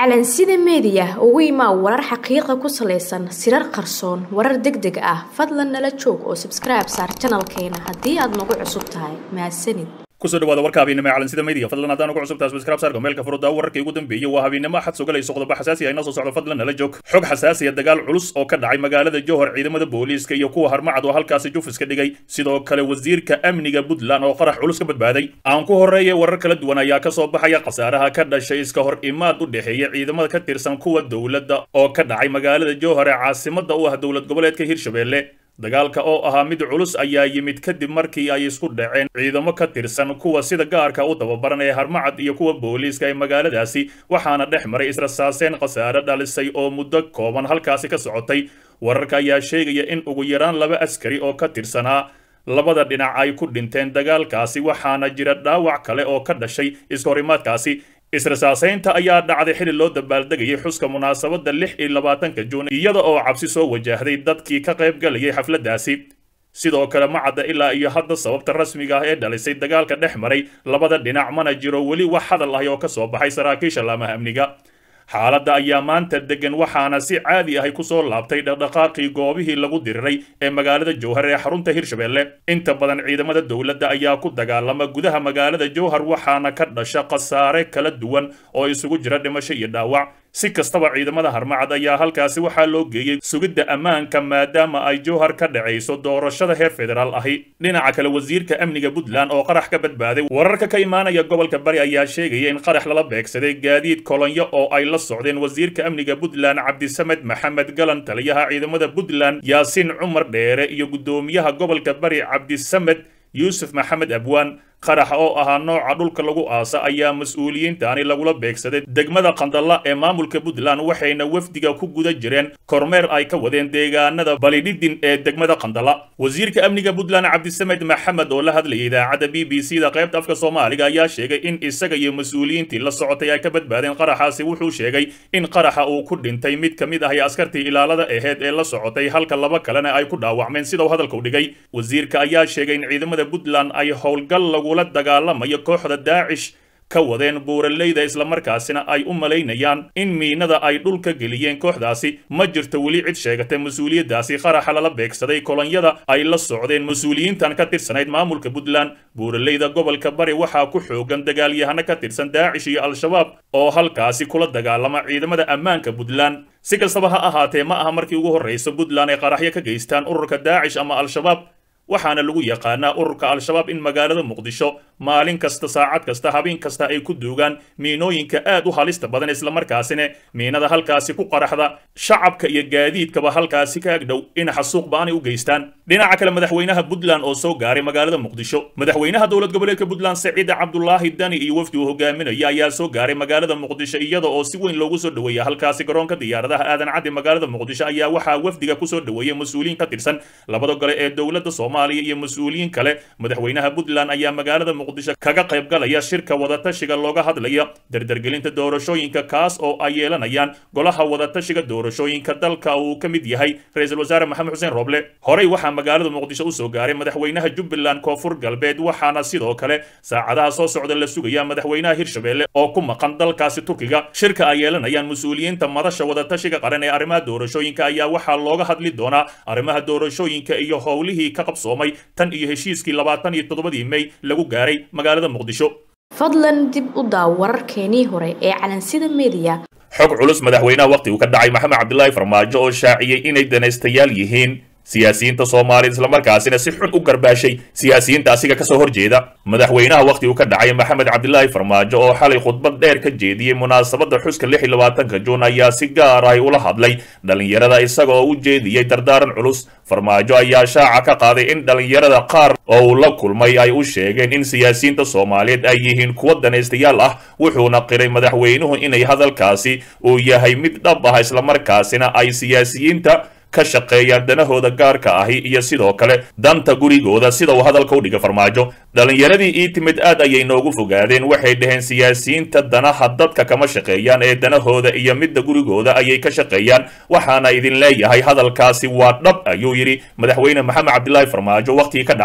calansida meediya ugu imaa warar xaqiiqa ku salaysan sirar qarsoon warar deg deg ah fadlan nala joog oo sabskribe saar janalkeena haddii aad nagu cusub tahay mahadsanid kusoo dhawaada warka habeennimo ee calansida media fadlan haddaan ugu cusubtahay subscribe saarka meelka furuda wararkii ugu dambeeyey waa habeennimo axad sugalayso qodobo xasaasi ah inoo soo socdo fadlan nala joog xog xasaasiya dagaal culus oo ka dhacay magaalada johor ciidamada booliiska iyo kuwa harmacad oo halkaasi jufis ka dhigay sidoo kale wasiirka amniga puntland oo qarax culus ka badbaaday aan ku horreeyay warar kala duwan ayaa ka soo baxaya khasaaraha ka dhashay iska hor imaad u dhexeeya ciidamada ka tirsan kuwa dowladda oo ka dhacay magaalada johor ee caasimada u ah dowlad goboleedka hirshabelle dagaalka oo ahaa mid culus ayaa yimid kadib markii ay isku dhaceen ciidamo ka tirsan kuwa sida gaarka u tababaran ee harmacad iyo kuwa booliiska ee magaaladaasi waxaana dhex maray israsaaseen khasaare dhalisay oo muddo kooban halkaasi ka socotay wararka ayaa sheegaya in ugu yaraan laba askari oo ka tirsanaa labada dhinac ay ku dhinteen dagaalkaasi waxaana jira dhaawac kale oo ka dhashay iskahorimaadkaasi israsaasaynta ayaa dhacday xili loo dabaaldegayay xuska munaasabadda lix iyo labaatanka juun iyada oo cabsi soo wajahday dadkii ka qayb galayay xafladdaasi sidoo kale ma cadda ilaa iyo hadda sababta rasmiga ah ee dhalisay dagaalka dhex maray labada dhinac mana jiro weli wax hadal ahi oo ka soo baxay saraakiisha laamaha amniga xaaladda ayaa maanta degan waxaana si caadi ahay ku soo laabtay dhaqdhaqaaqii goobihii lagu diriray ee magaalada jowhar ee xarunta hirshabelle inta badan ciidamada dowladda ayaa ku dagaalama gudaha magaalada jowhar waxaana ka dhasha khasaare kala duwan oo isugu jira dhimasho iyo dhaawac si kastaba ciidamada harmacad ayaa halkaasi waxaa loo geeyey sugidda ammaanka maadaama ay jowhar ka dhacayso doorashada heer federaal ahi dhinaca kale wasiirka amniga puntland oo qarax ka badbaaday wararka ka imaanaya gobolka bari ayaa sheegaya in qarax lala beegsaday gaadiid kolonyo oo ay la socdeen wasiirka amniga puntland cabdisamed maxamed galan taliyaha ciidamada puntland yaasiin cumar dheere iyo guddoomiyaha gobolka bari cabdisamed yuusuf maxamed abwaan qaraxa oo ahaa nooca dhulka lagu aasa ayaa mas-uuliyiintaani lagula beegsaday degmada qandalla ee maamulka puntland waxayna wafdiga ku guda jireen kormeer ay ka wadeen deegaanada balidhidin ee degmada qandalla wasiirka amniga puntland cabdisamed maxamed oo la hadlayay idaacadda b b c da qaybta afka soomaaliga ayaa sheegay in isaga iyo mas-uuliyiintii la socotay ay ka badbaadeen qaraxaasi wuxuu sheegay in qaraxa uu ku dhintay mid ka mid ahi askartii ilaalada aheyd ee la socotay halka laba kalena ay ku dhaawacmeen sida uu hadalka u dhigay wasiirka ayaa sheegay in ciidamada puntland ay howlgal lagu la dagaalamayo kooxda daacish ka wadeen buuraleyda islamarkaasina ay u malaynayaan in miinada ay dhulka geliyeen kooxdaasi ma jirto weli cid sheegatay mas-uuliyaddaasi qaraxa lala beegsaday kolonyada ay la socdeen mas-uuliyiintan ka tirsanayd maamulka puntland buuraleyda gobolka bari waxaa ku xoogan dagaalyahano ka tirsan daacish iyo al-shabaab oo halkaasi kula dagaalama ciidamada ammaanka puntland si kastaba ha ahaatee ma aha markii ugu horraysa puntland ay qaraxyo ka geystaan ururka daacish ama al-shabaab waxaana lagu yaqaanaa ururka al-shabaab in magaalada muqdisho maalin kasta saacad kasta habeen kasta ay ku duugaan miinooyinka aad u halista badan islamarkaasina miinada halkaasi ku qaraxda shacabka iyo gaadiidkaba halkaasi ka agdhow in xasuuq ba-anay u geystaan dhinaca kale madaxweynaha puntland oo soo gaaray magaalada muqdisho madaxweynaha dowlad goboleedka puntland saciid cabdulaahi dani iyo wafdi uu hogaaminaya ayaa soo gaaray magaalada muqdisho iyada oo si weyn loogu soo dhoweeya halkaasi garoonka diyaaradaha aadan caddi magaalada muqdisho ayaa waxaa wafdiga kusoo dhoweeyay mas-uuliyiin ka tirsan labada gole ee dowladda soomaaliya iyo mas-uuliyiin kale madaxweynaha puntland ayaa magaalada muqdisho kaga qayb galaya shirka wadatashiga looga hadlaya dardargelinta doorashooyinka kaas oo ay yeelanayaan golaha wadatashiga doorashooyinka dalka uu ka mid yahay ra-iisul wasaare maxamed xuseen roble horey waxaa magaalada muqdisho usoo gaaray madaxweynaha jubbaland koonfur galbeed waxaana sidoo kale saacadaha soo socda la sugaya madaxweynaha hirshabelle oo ku maqan dalkaasi turkiga shirka ay yeelanayaan mas-uuliyiinta madasha wadatashiga qaran ee arrimaha doorashooyinka ayaa waxaa looga hadli doonaa arrimaha doorashooyinka iyo howlihii ka qabsoomay tan iyo heshiiskii labaatan iyo toddobadii mey lagu gaaray magaalada muqdisho fadlan dib u daaw wararkeenii hore ee calansida meediya xog culus madaxweynaha wakhtigu ka dhacay maxamed cabdilaahi farmaajo oo shaaciyey inay danaystayaal yihiin siyaasiyiinta soomaaliyad islamarkaasina si xun u garbaashay siyaasiyiinta asiga kasoo horjeeda madaxweynaha wakhtigu ka dhacay maxamed cabdilaahi farmaajo oo xalay khudbad dheer ka jeediyey munaasabadda xuska lix iyo labaatanka juun ayaa si gaar ahy ula hadlay dhallinyarada isaga oo u jeediyey dardaaran culus farmaajo ayaa shaaca ka qaaday in dhallinyarada qaar oo uu la kulmay ay u sheegeen in siyaasiyiinta soomaaliyeed ay yihiin kuwo danaystayaal ah wuxuuna qiray madaxweynuhu inay hadalkaasi uu yahay mid dhab ah islamarkaasina ay siyaasiyiinta ka shaqeeyaan danahooda gaarka ahi iyo sidoo kale danta gurigooda sida uu hadalka u dhiga farmaajo dhallinyaradii ii timid aad ayay noogu fogaadeen waxay dhaheen siyaasiyiinta danaha dadka kama shaqeeyaan ee danahooda iyo midda gurigooda ayay ka shaqeeyaan waxaana idin leeyahay hadalkaasi waa dhab ayuu yidhi madaxweyne maxamed cabdilaahi farmaajo wakhtigii ka dhacay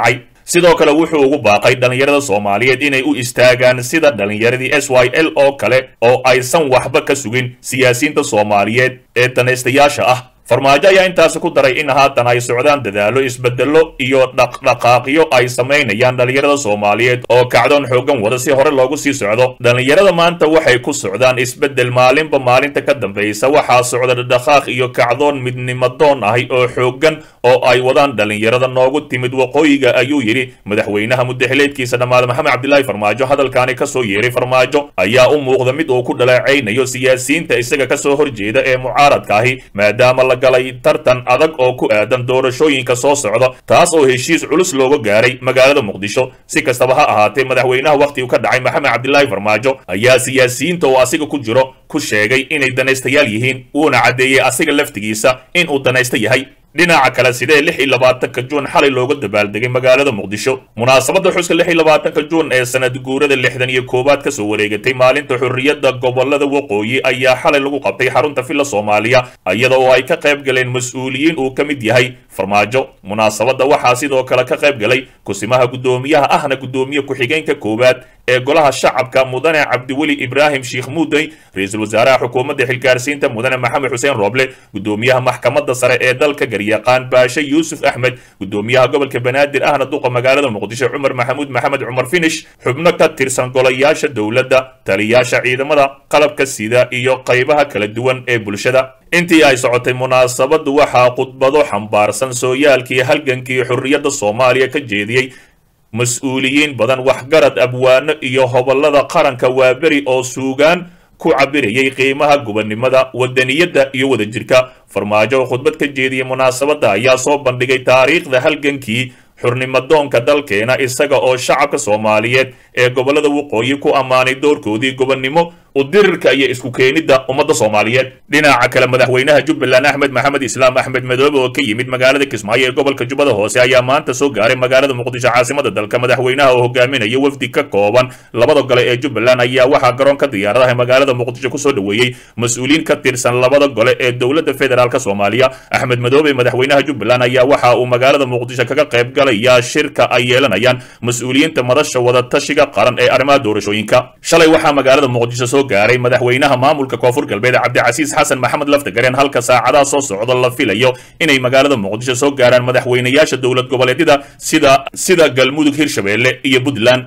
sidoo kale wuxuu ugu baaqay dhallinyarada soomaaliyeed inay u istaagaan sida dhallinyaradii s y l oo kale oo aysan waxba ka sugin siyaasiyiinta soomaaliyeed ee danaystayaasha ah farmaajo ayaa intaasi ku daray in haatan ay socdaan dadaallo isbeddello iyo dhaqdhaqaaqyo ay samaynayaan dhallinyarada soomaaliyeed oo kacdoon xooggan wada si hore loogu sii socdo dhallinyarada maanta waxay ku socdaan isbeddel maalinba maalinta ka dambaysa waxaa socda dhaqdhaqaaq iyo kacdoon midnimadoon ahi oo xooggan oo ay wadaan dhallinyarada noogu timid waqooyiga ayuu yidhi madaxweynaha muddaxileedkiisa dhammaada maxamed cabdilaahi farmaajo hadalkaani kasoo yeeray farmaajo ayaa u muuqda mid uu ku dhaleecaynayo siyaasiyiinta isaga kasoo horjeeda ee mucaaradka ahi maadaama la galay tartan adag oo ku aadan doorashooyinka soo socda taas oo heshiis culus looga gaaray magaalada muqdisho si kastaba ha ahaatee madaxweynaha wakhtigu ka dhacay maxamed cabdilaahi farmaajo ayaa siyaasiyiinta oo asiga ku jiro ku sheegay inay danaystayaal yihiin uuna caddeeyey asiga laftigiisa in uu danaysta yahay dhinaca kale sidee lix iyo labaatanka juun xalay looga dabaaldegay magaalada muqdisho munaasabadda xuska lix iyo labaatanka juun ee sanad guurada lixdan iyo koowaad kasoo wareegatay maalinta xurriyadda gobolada waqooyi ayaa xalay lagu qabtay xarunta villa soomaaliya iyada oo ay ka qayb galeen mas-uuliyiin uu ka mid yahay farmaajo munaasabadda waxaa sidoo kale ka qayb galay kusimaha guddoomiyaha ahna guddoomiye ku-xigeenka koowaad ee golaha shacabka mudane cabdiweli ibraahim sheikh muudey ra-iisul wasaaraha xukuumadda xilgaarsiinta mudane maxamed xuseen rooble guddoomiyaha maxkamadda sare ee dalka garyaqaan baashe yuusuf axmed guddoomiyaha gobolka banaadir ahna duqa magaalada muqdisho cumar maxamuud maxamed cumar finish xubno ka tirsan golayaasha dowladda taliyaasha ciidamada qalabka sida iyo qaybaha kala duwan ee bulshada intii ay socotay munaasabaddu waxaa khudbado xambaarsan sooyaalkii halgankii xurriyadda soomaaliya ka jeediyey mas-uuliyiin badan waxgarad abwaano iyo hobolada qaranka waaberi oo suugaan ku cabirayay qiimaha gubannimada wadaniyadda iyo wadajirka farmaajo oo khudbad ka jeediyey munaasabadda ayaa soo bandhigay taariikhda halgankii xurnimadoonka dalkeena isaga oo shacabka soomaaliyeed ee gobolada waqooyi ku ammaanay doorkoodii gobonnimo udirirka iyo isku keenidda ummadda soomaaliyeed dhinaca kale madaxweynaha jubbaland axmed maxamed islaam axmed madoobe oo ka yimid magaalada kismaayo ee gobolka jubbada hoose ayaa maanta soo gaaray magaalada muqdisho caasimada dalka madaxweynaha oo hogaaminaya wafdi ka kooban labada gole ee jubbaland ayaa waxaa garoonka diyaaradaha magaalada muqdisho kusoo dhoweeyey mas-uuliyiin ka tirsan labada gole ee dowladda federaalk soomaaliya axmed madoobe madaxweynaha jubbaland ayaa waxa uu magaalada muqdisho kaga qayb galayaa shirka ay yeelanayaan mas-uuliyiinta madasha wadatashiga qaran ee arrimaha doorashooyinka shalay waxaa magaalada muqdisho soo gaaray madaxweynaha maamulka koonfur galbeed cabdicasiis xasan maxamed laftagareen halka saacadaha soo socda la filayo inay magaalada muqdisho soo gaaraan madaxweynayaasha dowlad goboleedyada sida sida galmudug hirshabeelle iyo puntland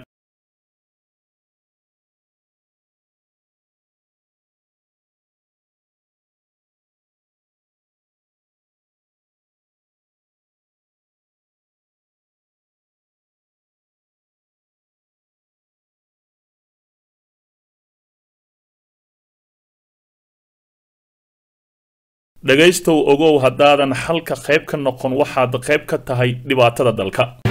dhegaystow ogow haddaadan halka qayb ka noqon waxaad qayb ka tahay dhibaatada dalka